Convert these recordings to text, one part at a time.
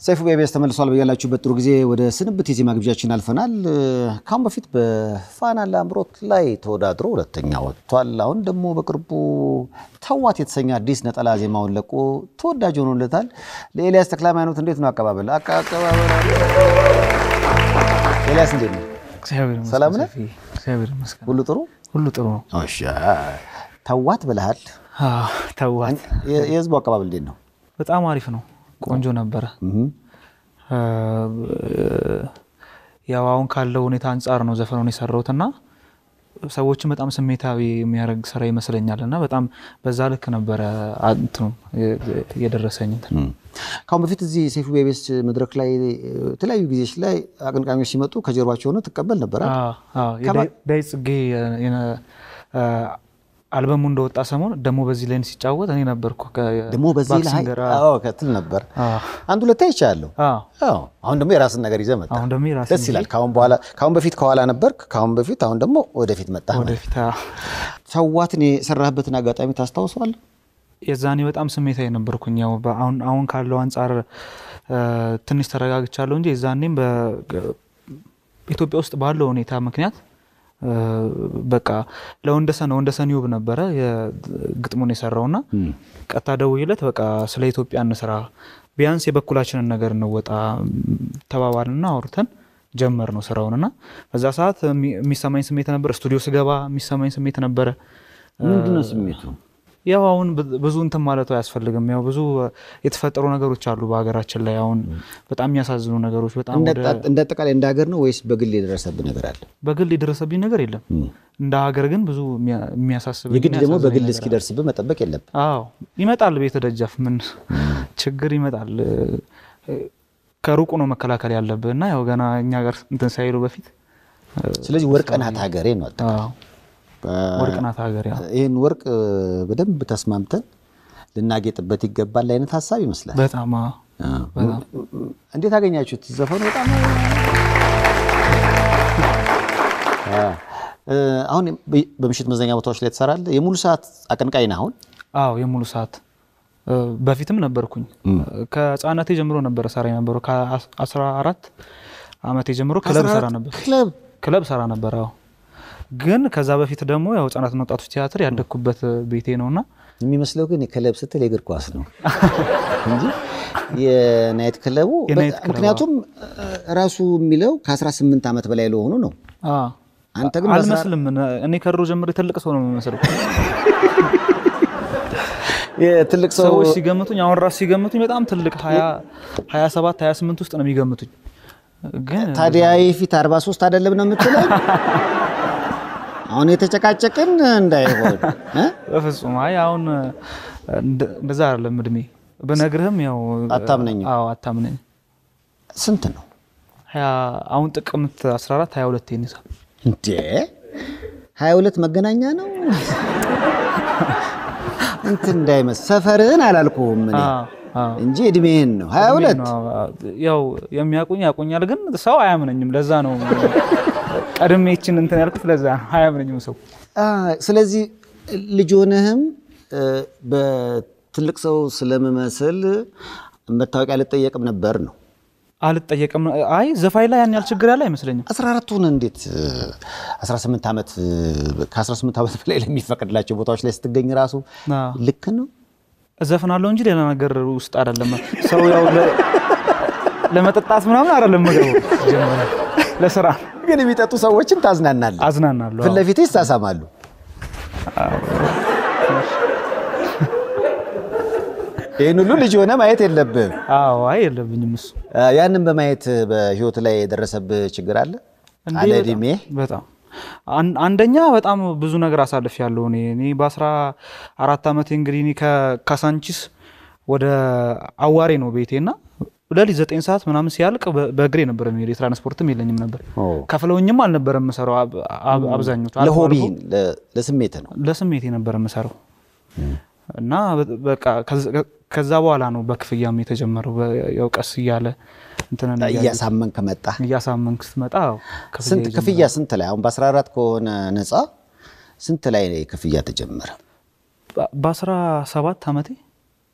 ሰይፉ በኢቢኤስ ተመልሷል። በያላችሁበት ጥሩ ጊዜ ወደ ስንብት የዜማ ግብዣችን አልፈናል። ካሁን በፊት በፋና ላምሮት ላይ ተወዳድሮ ሁለተኛ ወጥቷል። አሁን ደግሞ በቅርቡ ተዋት የተሰኘ አዲስ ነጠላ ዜማውን ለቆ ተወዳጅ ሆኖለታል። ለኤልያስ ተክለ ሃይማኖት እንዴት ነው አቀባበል? አቀባበል ኤልያስ እንዴት ነው? ሰላም ነህ? እግዚአብሔር ይመስገን ሁሉ ጥሩ ሁሉ ጥሩ ነው። እሺ። ተዋት ብለሃል። አዎ፣ ተዋት የ- የህዝቡ አቀባበል እንዴት ነው? በጣም አሪፍ ነው። ቆንጆ ነበረ። ያው አሁን ካለው ሁኔታ አንጻር ነው ዘፈኑን የሰራሁት እና ሰዎችን በጣም ስሜታዊ የሚያደርግ ስራ ይመስለኛል እና በጣም በዛ ልክ ነበረ እንትኑ የደረሰኝ እንትን ካሁን በፊት እዚህ ሰይፉ በኢቢኤስ መድረክ ላይ የተለያዩ ጊዜዎች ላይ አቀንቃኞች ሲመጡ ከጀርባቸው ሆነ ትቀበል ነበረ። አዎ፣ አዎ። የዳይ- ዳዊት ጽጌ የነ- አልበሙ እንደወጣ ሰሞን ደግሞ በዚህ ላይ ሲጫወት እኔ ነበርኩ ከ- ደግሞ በዚህ ላይ ባክሲንገር፣ አዎ። አዎ ከትል ነበር አዎ። አንድ ሁለቴ አይቻለሁ። አዎ። አዎ አሁን ደግሞ የራስን ነገር ይዘህ መጣ። አሁን ደግሞ የራሴን ደስ ይላል። ካሁን በኋላ ካሁን በፊት ከኋላ ነበርክ፣ ካሁን በፊት አሁን ደግሞ ወደፊት መጣ። ወደፊት አዎ። ሰዋትን የሰራህበትን አጋጣሚ ታስታውሰዋለህ? የዛኔ በጣም ስሜታዊ ነበርኩኝ። ያው አሁን አሁን ካለው አንጻር እ፣ ትንሽ ተረጋግቻለሁ እንጂ የዛኔም በኢትዮጵያ ውስጥ ባለው ሁኔታ ምክንያት እ፣ በቃ ለወንደሰን ወንደሰን ይውብ ነበረ የግጥሙን የሰራውና ቀጥታ ደውዬለት በቃ ስለ ኢትዮጵያ እንስራ ቢያንስ የበኩላችንን ነገር እንወጣ ተባባልና አውርተን ጀመር ነው ስራውን እና በዛ ሰዓት የሚ- የሚሰማኝ ስሜት ነበር። ስቱዲዮ ስገባ የሚሰማኝ ስሜት ነበረ። ምንድነው ስሜቱ? ያው አሁን ብ- ብዙ እንትን ማለቱ አያስፈልግም። ያው ብዙ የተፈጠሩ ነገሮች አሉ በሀገራችን ላይ አሁን በጣም የሚያሳዝኑ ነገሮች በጣም እንደ ወደ እንደ አጠቃላይ እንደ ሀገር ነው ወይስ በግል የደረሰብህ ነገር አለ? በግል የደረሰብኝ ነገር የለም። እንደ ሀገር ግን ብዙ የሚያ- የሚያሳስበኝ የግድ ደግሞ የሚያሳዝነኝ በግል ነገር እስኪደርስብህ መጠበቅ የለብህ። አዎ ይመጣል። ቤተ ደጃፍ ምን ችግር ይመጣል። እ፣ ከሩቁ ነው መከላከል ያለብህ እና ያው ገና እኛ ጋር እንትን ሳይሉ በፊት ስለዚህ ወርቅ ናት ሀገሬ ነው። አጠቃላይ አዎ፣ ወርቅ ናት ሀገር። ያው ይህን ወርቅ በደንብ ተስማምተን ልናጌጥበት ይገባል አይነት ሀሳብ ይመስላል። በጣም አዎ፣ በጣም እንዴት አገኛችሁት? ዘፈኑ በጣም አ፣ እ፣ አሁን በ- በምሽት መዝናኛ ቦታዎች ላይ ትሰራለህ። የሙሉ ሰዓት አቀንቃኝ ነህ አሁን? አዎ የሙሉ ሰዓት እ፣ በፊትም ነበርኩኝ። ከህፃነቴ ጀምሮ ነበረ ሰራ የነበረው ከአስራ አራት አመቴ ጀምሮ ክለብ ሰራ ነበር ክለብ ክለብ ሰራ ነበር። አዎ ግን ከዛ በፊት ደግሞ ያው ህጻናትና ወጣቶች ቲያትር ያደግኩበት ቤቴ ነውና የሚመስለው ግን የክለብ ስትል የእግር ኳስ ነው እንጂ የናይት ክለቡ የናይት ክለብ፣ ምክንያቱም እ፣ ራሱ የሚለው ከ18 ዓመት በላይ ለሆኑ ነው። አዎ አንተ ግን በአስራ- አልመስልም። እኔ ከድሮ ጀምሬ ትልቅ ሰው ነው የምመስለው። የትልቅ ሰው ሰዎች ሲገምቱኝ አሁን ራሱ ሲገምቱኝ በጣም ትልቅ 27 28 ውስጥ ነው የሚገምቱኝ። ግን ታዲያ የፊት 43 አይደለም ነው የምትለው? አሁን የተጨቃጨቅን እንዳይሆን እ? በፍጹም አይ አሁን እንደ- እንደዛ አይደለም እድሜ ብነግርህም ያው አታምነኝም? አዎ አታምነኝ። ስንት ነው ሀያ- አሁን ጥቅምት 14 22 ይነሳል። እንዴ? 22 መገናኛ ነው እንትን እንዳይመስል ሰፈርህን አላልኩህም እኔ እንጂ እድሜህን ነው 22 ያው የሚያውቁኝ ያውቁኛል፣ ግን ሰው አያምነኝም። ለዛ ነው ቀድሜ ይችን እንትን ያልኩት። ለዛ ነው አያምነኝም ሰው። አ፣ ስለዚህ ልጅ ሆነህም እ፣ በትልቅ ሰው ስለምመስል መታወቂያ ልጠየቅም ነበር ነው አልጠየቅም። አይ ዘፋኝ ላይ ያን ያህል ችግር ያለ አይመስለኝም። 14ቱን እንዴት እ፣ 18 ዓመት እ፣ ከ18 ዓመት በላይ ለሚፈቀድላቸው ቦታዎች ላይ ስትገኝ ራሱ አዎ። ልክ ነው። እዘፍናለሁ እንጂ ሌላ ነገር ውስጥ አይደለም። ሰው ያው ለ- ለመጠጣት ምናምን አይደለም የምገባው። ጀመረ ለስራ ግን የሚጠጡ ሰዎችን ታዝናናለህ፣ አዝናናለሁ። ፊት ለፊት ይሳሳማሉ። ይህን ሁሉ ልጅ ሆነ ማየት የለብህም። አዎ፣ አይ የለብኝም እሱ አ፣ ያንን በማየት በህይወት ላይ የደረሰብህ ችግር አለ እንዴ፣ አለ በጣም- እድሜ በጣም አን- አንደኛ በጣም ብዙ ነገር አሳልፍ ያለው እኔ እኔ በአስራ አራት ዓመቴ እንግዲህ እኔ ከካሳንቺስ ወደ አዋሬ ነው ቤቴ እና ሌሊት ዘጠኝ ሰዓት ምናምን ሲያልቅ በ- በእግሬ ነበር የሚሄድ የትራንስፖርትም የለኝም ነበር ኦ። ከፍለውኝም አልነበረም የምሰራው አብ- አብ- አብዛኞቹ አልፎ ለሆቢ አልፎ ለስሜት ነው። ለስሜቴ ነበር የምሰራው እና በ- በቃ ከዛ- ከዛ በኋላ ነው በክፍያም የተጀመረው በ- ያው ቀስ እያለ እንትንን እያለ እያሳመንክ መጣ። እያሳመንክ ስትመጣ አዎ፣ ክፍያ ስንት ይጀምራል። ክፍያ ስንት ላይ አሁን በ14 ከሆነ ነፃ ስንት ላይ ክፍያ ተጀመረ? በ- በአስራ ሰባት ዓመቴ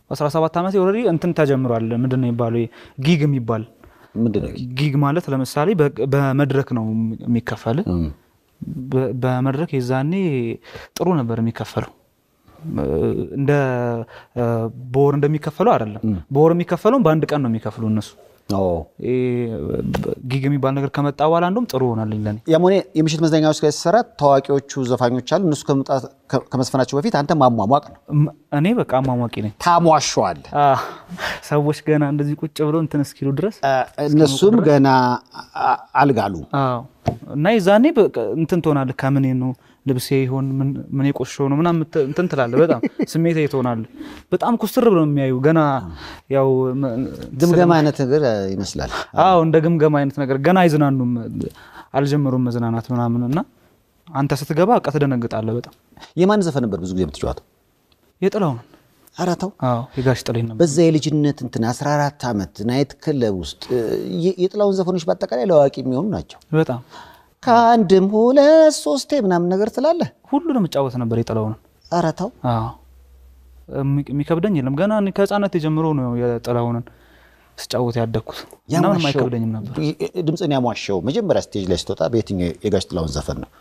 በ17 ዓመት ኦልሬዲ እንትን ተጀምሯል። ምንድን ነው የሚባለው ጊግ የሚባል ምንድን ነው? ጊግ ማለት ለምሳሌ በ- በመድረክ ነው የሚከፈል። እም፣ በ- በመድረክ የዛኔ ጥሩ ነበር የሚከፈለው። እንደ እ፣ በወር እንደሚከፈለው አይደለም። በወር የሚከፈለውን በአንድ ቀን ነው የሚከፍሉ እነሱ። ኦ። ይሄ ጊግ የሚባል ነገር ከመጣ በኋላ እንደውም ጥሩ ሆናልኝ ለኔ። ያም ሆነ የምሽት መዝናኛዎች ጋር ሲሰራ ታዋቂዎቹ ዘፋኞች አሉ። እነሱ ከመምጣት- ከ- ከመስፈናቸው በፊት አንተ ማሟሟቅ ነው። እም- እኔ በቃ አሟሟቂ ነኝ። ታሟሸዋለህ። አ፣ ሰዎች ገና እንደዚህ ቁጭ ብሎ እንትን እስኪሉ ድረስ እ፣ እነሱም ገና አ- አልጋሉ። አዎ እና የዛኔ በቃ እንትን ትሆናለህ። ከምን ነው ልብሴ ይሆን ምን ምን የቆሸሸው ነው ምናምን ምት- እንትን ትላለህ። በጣም ስሜታዊ ትሆናለህ። በጣም ኩስትር ብለው የሚያዩ ገና ያው ም- ግምገማ አይነት ነገር ይመስላል። አዎ እንደ ግምገማ አይነት ነገር ገና አይዝናኑም፣ አልጀመሩም መዝናናት ምናምን እና አንተ ስትገባ በቃ ትደነግጣለህ በጣም የማን ዘፈን ነበር ብዙ ጊዜ የምትጫወተው? የጥላውን ኧረ ተው። አዎ የጋሽ ጥላዬ ነበር። በዛ የልጅነት እንትን 14 ዓመት ናይት ክለብ ውስጥ እ፣ የ- የጥላውን ዘፈኖች በአጠቃላይ ለአዋቂ የሚሆኑ ናቸው። በጣም ከአንድም ሁለት ሶስቴ ምናምን ነገር ትላለህ። ሁሉንም እጫወት ነበር የጥላውንን። ኧረ ተው። አዎ የሚ- የሚከብደኝ የለም። ገና እኔ ከህፃነት የጀምሮ ነው የጥላሁንን ስጫወት ያደግኩት እና ምንም ያሟሸው አይከብደኝም ነበር። ድምፅን ያሟሸው መጀመሪያ ስቴጅ ላይ ስትወጣ በየትኛው የጋሽ ጥላውን ዘፈን ነው?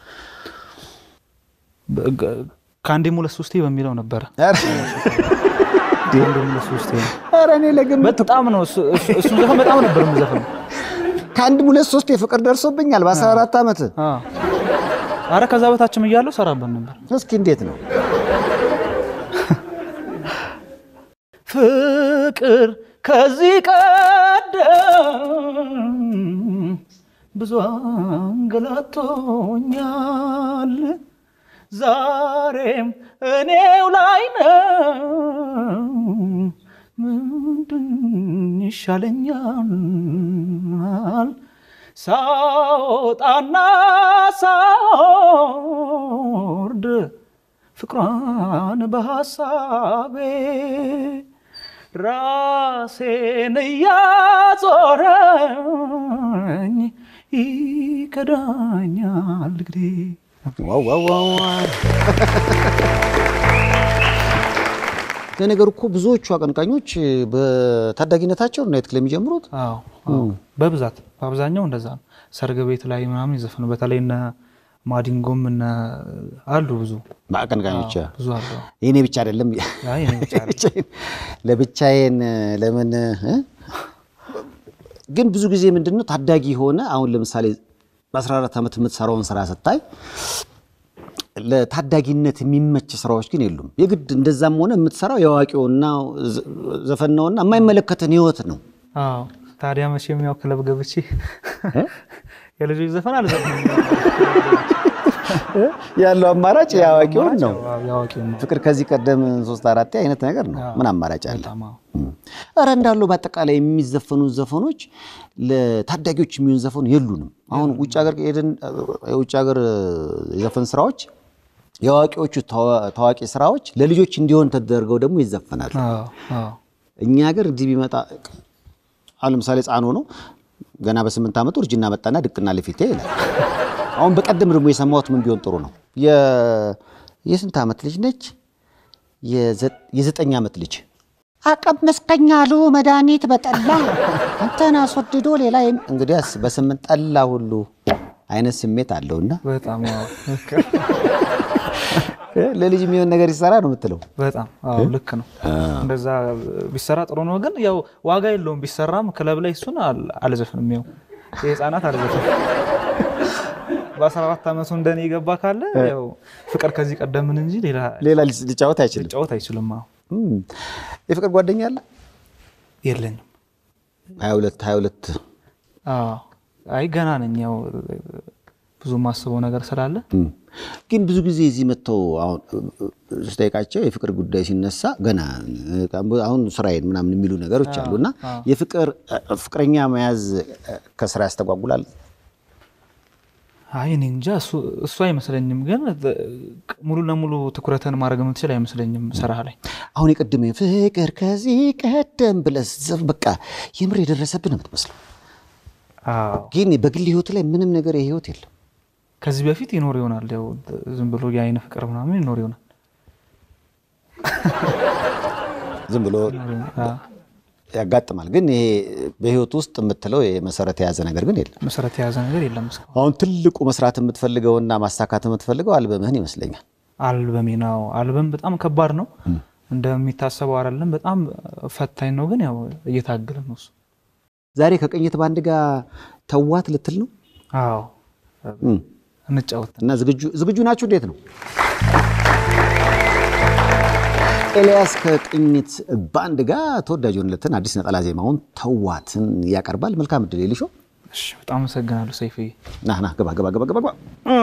በ- ገ- ከአንዴም ሁለት ሶስቴ በሚለው ነበረ። ኧረ ከአንዴም ሁለት ሶስቴ ነው። ኧረ እኔ ለግምት በጣም ነው እሱ- እሱ- እሱን ዘፈን በጣም ነበር የምዘፍነው። ከአንድም ሁለት ሶስቴ ፍቅር ደርሶብኛል በ14 ዓመት። አዎ። አረ ከዛ በታችም እያለሁ ሰራበት ነበር። እስኪ እንዴት ነው? ፍቅር ከዚህ ቀደም ብዙ አንገላቶኛል፣ ዛሬም እኔው ላይ ነው። ምንድን ይሻለኛል ሳወጣና ሳወርድ ፍቅሯን በሐሳቤ ራሴን እያዞረኝ ይከዳኛል ግዴ ዋው ዋው ዋው ዋው። ለነገሩ እኮ ብዙዎቹ አቀንቃኞች በታዳጊነታቸው ናይት ክለብ የሚጀምሩት አዎ አዎ። በብዛት በአብዛኛው እንደዛ ነው። ሰርግ ቤት ላይ ምናምን ይዘፍኑ። በተለይ እነ ማዲንጎም እነ አሉ ብዙ አቀንቃኞች። ብዙ አሉ። የኔ ብቻ አይደለም አይ እኔ ብቻ አይደለም። ብቻዬን- ለብቻዬን ለምን እ? ግን ብዙ ጊዜ ምንድን ነው ታዳጊ የሆነ አሁን ለምሳሌ በ14 ዓመት የምትሰራውን ስራ ስታይ ለታዳጊነት የሚመች ስራዎች ግን የሉም። የግድ እንደዛም ሆነ የምትሰራው የአዋቂውና ዘ- ዘፈን ነውና የማይመለከትን ህይወት ነው። አዎ ታዲያ መቼም ያው ክለብ ገብቼ የልጆች ዘፈን አልዘፍንም። ያለው አማራጭ የአዋቂውን ነው። አዎ፣ የአዋቂውን ነው። ፍቅር ከዚህ ቀደም ሶስት አራቴ አይነት ነገር ነው። ምን አማራጭ አለ? በጣም አዎ። እረ እንዳለው በአጠቃላይ የሚዘፈኑ ዘፈኖች ለታዳጊዎች የሚሆን ዘፈኑ የሉንም። አሁን ውጭ ሀገር ሄደን የውጭ ሀገር የዘፈን ስራዎች የአዋቂዎቹ ታዋ- ታዋቂ ስራዎች ለልጆች እንዲሆን ተደርገው ደግሞ ይዘፈናሉ። አዎ፣ አዎ። እኛ ሀገር እንዲህ ቢመጣ አሁን ለምሳሌ ሕፃን ሆኖ ገና በስምንት ዓመቱ እርጅና መጣና ድቅና ለፊቴ ይላል። አሁን በቀደም ደግሞ የሰማሁት ምን ቢሆን ጥሩ ነው የ- የስንት ዓመት ልጅ ነች? የዘ- የዘጠኝ ዓመት ልጅ አቀመስቀኝ አሉ መድኃኒት በጠላ አንተን አስወድዶ ሌላ የሚ- እንግዲያስ በስምንት ጠላ ሁሉ አይነት ስሜት አለውና በጣም አዎ። ለልጅ የሚሆን ነገር ይሰራ ነው የምትለው። በጣም አዎ፣ ልክ ነው። እንደዛ ቢሰራ ጥሩ ነው፣ ግን ያው ዋጋ የለውም። ቢሰራም ክለብ ላይ እሱን አል- አልዘፍንም። ያው የህፃናት አልዘፍንም። በ14 ዓመቱ እንደኔ የገባ ካለ ያው ፍቅር ከዚህ ቀደምን እንጂ ሌላ ሌላ ሊጫወት አይችልም። ጫወት አይችልም። አዎ እም። የፍቅር ጓደኛ አለ የለኝም። ሀያ ሁለት ሀያ ሁለት አዎ አይ ገና ነኝ። ያው ብዙ የማስበው ነገር ስላለ እም። ግን ብዙ ጊዜ እዚህ መጥተው አሁን ስጠይቃቸው የፍቅር ጉዳይ ሲነሳ ገና አሁን ስራዬን ምናምን የሚሉ ነገሮች አሉ እና የፍቅር ፍቅረኛ መያዝ ከስራ ያስተጓጉላል። አይ እኔ እንጃ እሱ- እሱ አይመስለኝም። ግን ሙሉ ለሙሉ ትኩረትን ማድረግ የምትችል አይመስለኝም ስራ ላይ አሁን የቀደመ ፍቅር ከዚህ ቀደም ብለህ ስትዘፍ በቃ የምር የደረሰብን ነው የምትመስለው። አዎ ግን በግል ህይወት ላይ ምንም ነገር የህይወት የለም። ከዚህ በፊት ይኖር ይሆናል። ያው ዝም ብሎ የአይን ፍቅር ምናምን ይኖር ይሆናል። ዝም ብሎ ያጋጥማል። ግን ይሄ በህይወት ውስጥ የምትለው መሰረት የያዘ ነገር ግን የለም። መሰረት የያዘ ነገር የለም እስካሁን። አሁን ትልቁ መስራት የምትፈልገውና ማሳካት የምትፈልገው አልበምህን ይመስለኛል። አልበሜ ነው። አልበም በጣም ከባድ ነው እንደሚታሰበው አይደለም። በጣም ፈታኝ ነው። ግን ያው እየታገለ ነው እሱ። ዛሬ ከቅኝት ባንድ ጋር ተዋት ልትል ነው አዎ እም። እንጫወት እና ዝግጁ ዝግጁ ናችሁ? እንዴት ነው? ኤልያስ ከቅኝት ባንድ ጋር ተወዳጅ የሆነለትን አዲስ ነጠላ ዜማውን ተዋትን ያቀርባል። መልካም እድል የልሾ እሺ፣ በጣም አመሰግናለሁ ሰይፍዬ። ና ና ገባ ገባ ገባ ገባ ገባ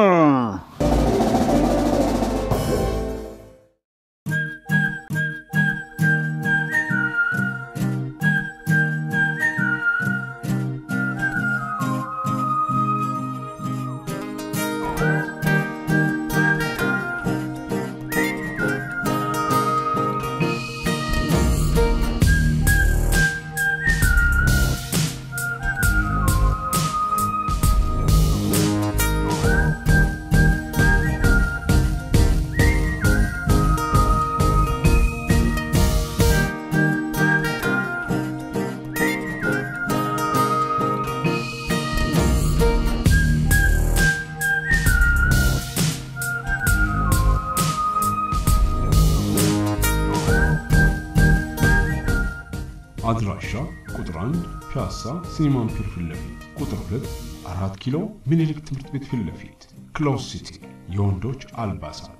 አድራሻ ቁጥር 1 ፒያሳ ሲኒማን ፒር ፊት ለፊት፣ ቁጥር 2 4 ኪሎ ምኒልክ ትምህርት ቤት ፊት ለፊት፣ ክሎዝ ሲቲ የወንዶች አልባሳት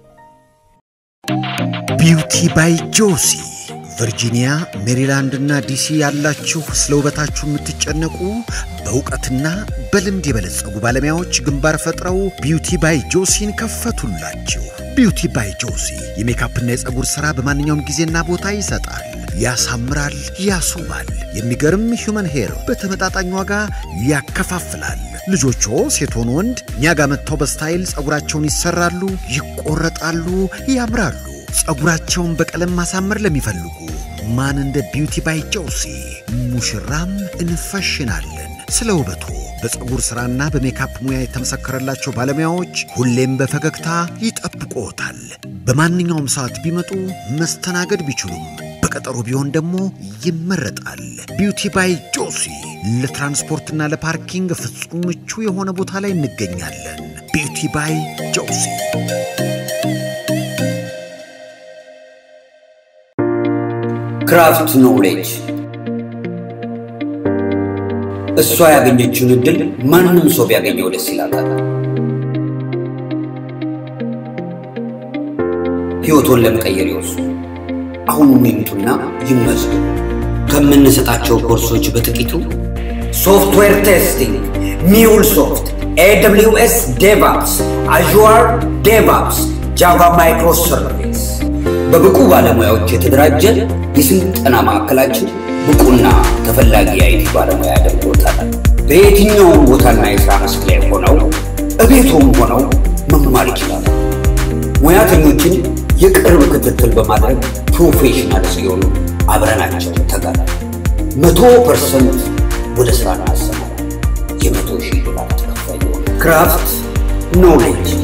ቢውቲ ባይ ጆሲ ቨርጂኒያ፣ ሜሪላንድ እና ዲሲ ያላችሁ ስለ ውበታችሁ የምትጨነቁ በእውቀትና በልምድ የበለጸጉ ባለሙያዎች ግንባር ፈጥረው ቢውቲ ባይ ጆሲን ከፈቱላችሁ። ቢውቲ ባይ ጆሲ የሜካፕና የፀጉር ሥራ በማንኛውም ጊዜና ቦታ ይሰጣል፣ ያሳምራል፣ ያስውባል። የሚገርም ሂውመን ሄር በተመጣጣኝ ዋጋ ያከፋፍላል። ልጆቹ ሴት ሆኑ ወንድ እኛ ጋር መጥተው በስታይል ፀጉራቸውን ይሰራሉ፣ ይቆረጣሉ፣ ያምራሉ። ፀጉራቸውን በቀለም ማሳመር ለሚፈልጉ ማን እንደ ቢውቲ ባይ ጆሲ ሙሽራም እንፈሽናለን። ስለ ውበቱ በፀጉር ሥራና በሜካፕ ሙያ የተመሰከረላቸው ባለሙያዎች ሁሌም በፈገግታ ይጠብቅዎታል። በማንኛውም ሰዓት ቢመጡ መስተናገድ ቢችሉም በቀጠሮ ቢሆን ደግሞ ይመረጣል። ቢውቲ ባይ ጆሲ ለትራንስፖርትና ለፓርኪንግ ፍጹም ምቹ የሆነ ቦታ ላይ እንገኛለን። ቢውቲ ባይ ጆሲ ክራፍት ኖሌጅ እሷ ያገኘችውን እድል ማንም ሰው ቢያገኘው ደስ ይላታል። ሕይወቶን ለመቀየር ይወስዱ። አሁኑኑ ይምጡና ይመዝገቡ። ከምንሰጣቸው ኮርሶች በጥቂቱ ሶፍትዌር ቴስቲንግ፣ ሚውል ሶፍት፣ ኤደብሊውኤስ ዴቫፕስ፣ አዥዋር ዴቫፕስ፣ ጃቫ ማይክሮ ሰርቪስ በብቁ ባለሙያዎች የተደራጀ የስልጠና ማዕከላችን ብቁና ተፈላጊ የአይቲ ባለሙያ ያደርጎታል። በየትኛውም ቦታና የሥራ መስክ ላይ ሆነው እቤቶም ሆነው መማር ይችላሉ። ሙያተኞችን የቅርብ ክትትል በማድረግ ፕሮፌሽናል ሲሆኑ አብረናቸው ተጋራ መቶ ፐርሰንት ወደ ሥራ እናሰማራ የመቶ ሺህ ዶላር ተከፋይ የሆነ ክራፍት ኖሌጅ